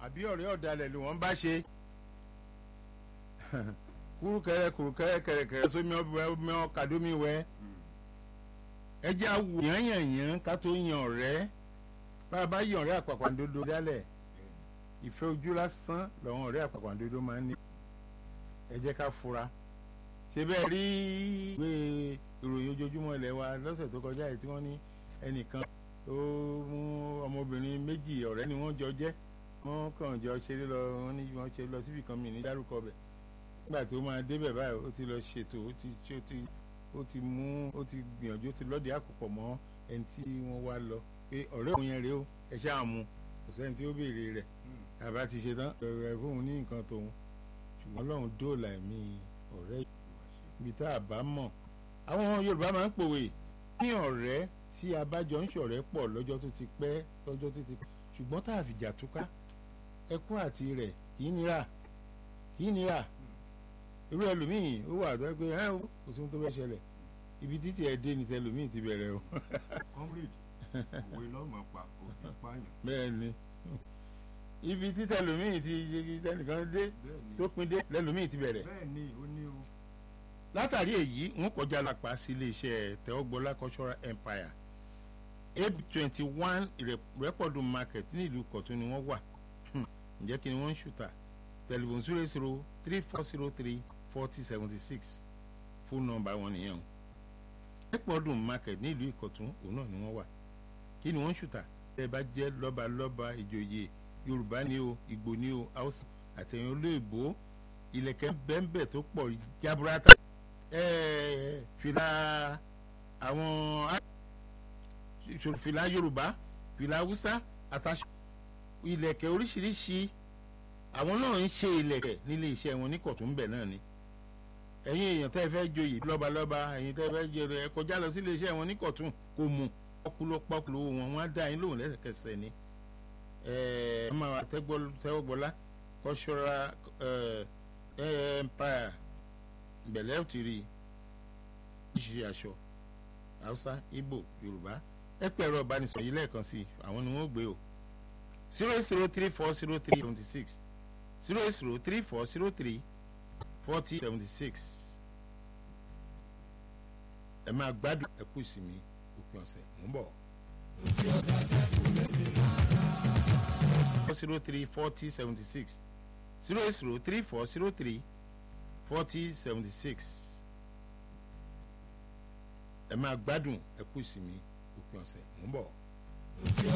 àbí ọ̀rẹ́ ọ̀dàlẹ̀ ló wọ́n bá ṣe kúrúkẹrẹ kúrúkẹrẹ kẹrẹkẹrẹ sómi ọbẹ ọkàdómi wẹ ẹ jẹ́ àwò yànyànyàn ká tó yan ọ̀rẹ́ bá a bá yan ọ̀rẹ́ àpàpàǹdodo dálẹ̀ ìfẹ́ ojú lásán lọ́wọ́n ọ̀rẹ́ àpàpàǹdodo máa ń ní ẹ jẹ́ ká fura ṣe bẹ́ẹ̀ rí ìwé ìròyìn ojoojúmọ́ ilẹ̀ wa lọ́sẹ̀ tó kọjá yìí tí wọ́n ní ẹnìkan tó mú ọmọbìnrin méjì ọ̀rẹ́ ni wọ́n jọ jẹ́ wọ́n kàn jọ ṣeré lọ wọ́n ní wọ́n ṣe lọ síbi kan mi ní dárúkọ bẹ̀ nígbà tó máa débẹ̀ báyìí ó ti lọ ṣètò ó ti ó ti ó ti mú ó ti gbìyànjú ó ti lọ́ọ̀dì àkùpọ̀ mọ́ ẹni tí wọ́n wá lọ pé ọ̀rẹ́ òun yẹn rèé o ẹ ṣáà mú kò sẹ́ni tí ó béèrè rẹ̀ àbá ti ṣe tán ẹ̀ fóun ní nǹkan tòun ṣùgbọ́n Ọlọ́run dóòlà ẹ̀mí ọ̀rẹ́ ibi tá a bá mọ̀ àwọn Yorùbá máa ń pòwe ní ọ̀rẹ́ tí a bá jọ ń ṣọ̀rẹ́ pọ̀ lọ́jọ́ tó ti pẹ́ lọ́jọ́ tó ti pẹ́ ṣùgbọ́n tá a fìjà túká ẹkún àti rẹ̀ kì í nira kì í nira irú ẹlòmíì ó wà tó ẹ pé ẹ kò sí ohun tó fẹ́ ṣẹlẹ̀ ibi títí ẹ dé ni tẹlòmíì ti bẹ̀rẹ̀ o. comrade òwe lọ́mọ pa òbí pààyàn. bẹ́ẹ̀ ni ibi tí tẹlòmíì ti tẹnìkan dé bẹ́ẹ̀ni tó pin dé lẹlòmíì ti bẹ̀rẹ̀ bẹ́ẹ̀ni ó ní o. látàrí èyí ń kọjá lápá sí iléeṣẹ́ tẹ́wọ́gbọ́lá cultural empire ab twenty one rẹ́pọ̀dù market ní ìlú kọ̀tún ni wọ́n wà Hmm, ǹjẹ́ kí ni wọ́n ń ṣùtà tẹlifon zero zero three four zero three forty seventy six fóònù nọ́mbà wọn nìyẹn o rẹ́pọ̀dù market ní ìlú ìkọ̀tún òun náà ni wọ́n wà kí ni wọ́n ń ṣùtà tẹ́ ẹ bá jẹ́ lọ́balọ́ba ìjòyè yorùbá ni o ìgbò ni o haúsá àtẹ̀yìn olóògbé ilẹ̀kẹ̀ bẹ́ńbẹ̀ tó pọ̀ jaburata ẹ̀ẹ́ fìlà àwọn á- fìlà yorùbá fìlà haúsá àtàṣọ ilẹ̀kẹ̀ oríṣiríṣi àwọn náà ń ṣe ilẹ̀kẹ̀ nílé iṣẹ́ wọn ní kọ̀tún bẹ̀ náà ni ẹ̀yin èèyàn tẹ́ ẹ fẹ́ joyè lọ́balọ́ba ẹ̀yin tẹ́ ẹ fẹ́ jẹrẹ ẹ kọjá lọ sílé iṣẹ́ wọn ní kọ̀tún kò mú pọ́kúlọ́ pọ́kúlọ́ owó wọn wọ́n á dá yín lóhùn lẹ́sẹ̀kẹsẹ̀ ni ẹ̀ẹ́ ọmọ àwọn tẹ́wọ́gbọ́lá cultural ẹ̀ ẹ̀ empire bẹ̀lẹ́ ò ti rí i ṣe aṣọ haúsá ìgbò yorùbá ẹ pẹ́ ẹ̀rọ ìbánisọ̀rọ̀ yìí lẹ́ẹ̀kan sí i àwọn ni wọ́n gbé o zero zero three four zero three seventy six zero zero three four zero three forty seventy six ẹ máa gbádùn ẹ kú ìsinmi òpin ọ̀sẹ̀ mò ń bọ̀. zero three forty seventy six zero zero three four zero three forty seventy six ẹ máa gbádùn ẹ kú ìsinmi òpin ọ̀sẹ̀ mò ń bọ̀.